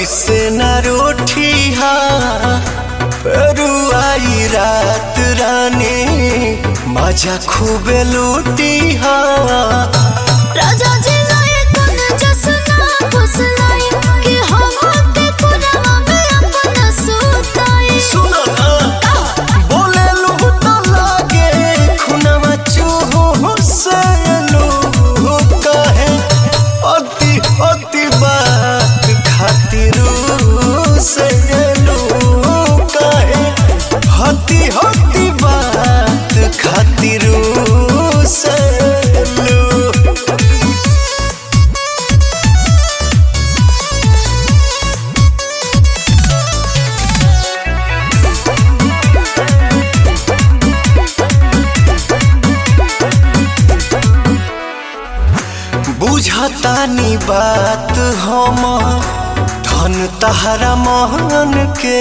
ऐसे न रोठिया रुआई रात रानी मजा खूबे लूटिया राजा जी लाए कोन जसना फुसलाई कि हम के कोना में अपन सुताई सुनो ना बोले लू तो लागे खुनवा चूहो से लू कहे अति अति बात खातिर से लू कहे हति हति बात खातिर से लू बुझतानी बात हम धन तहरा मोहन के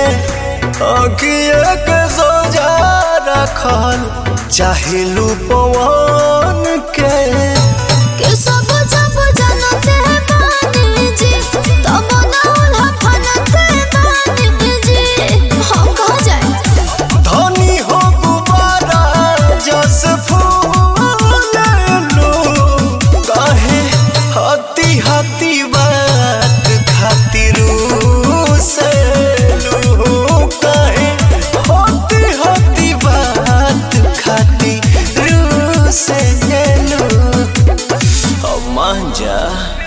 अगिए के सोजा रखल चाहे लू पवन के कि सब जब जानते बानी जी तब ना उल्हा फनते बानी जी हम कहाँ जाए धनी हो गुबारा जस फूल लो कहे हती हती बात खातिर से लो कहे हती हती बात खातिर से लो अब मान जा